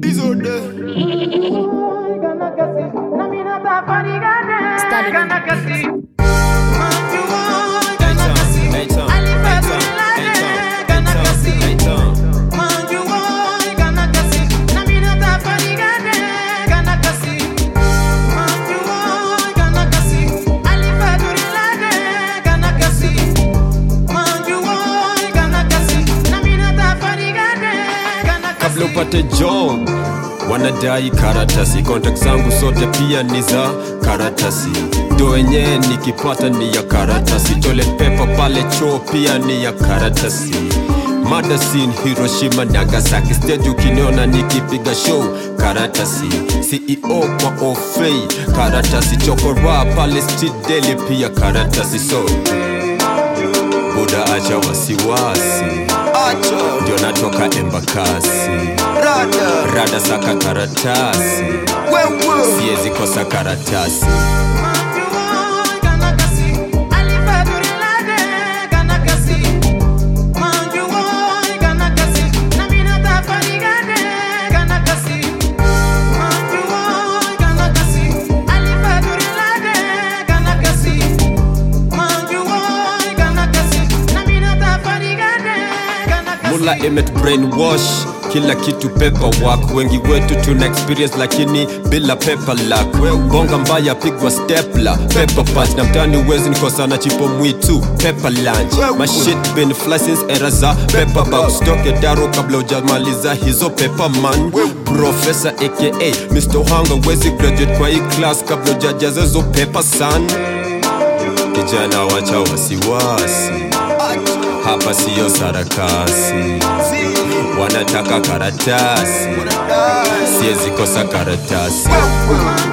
kabla upate job wanadai karatasi kontak zangu zote pia ni za karatasi ndo wenyewe nikipata ni ya karatasi toilet paper pale choo pia ni ya karatasi madasin hiroshima nagasaki stage ukiniona nikipiga show karatasi ceo kwa ofei karatasi chokora pale street daily pia karatasi so buda acha wasiwasi ndio natoka embakasi rada saka karatasi siwezi kosa karatasi mula imet brainwash kila kitu paperwork wengi wetu tuna experience lakini bila paper luck bonga mbaya pigwa stepla paper punch na mtani wezi nikosana chipo mwitu paper lunch mashit bin flicense era za paper bag stoke daro kabla ujamaliza hizo paper man professor aka Mr. Hanga wezi graduate kwa hii class kabla ujajaza hizo paper san kijana wacha wasiwasi hapa siyo sarakasi wanataka karatasi siwezi kosa karatasi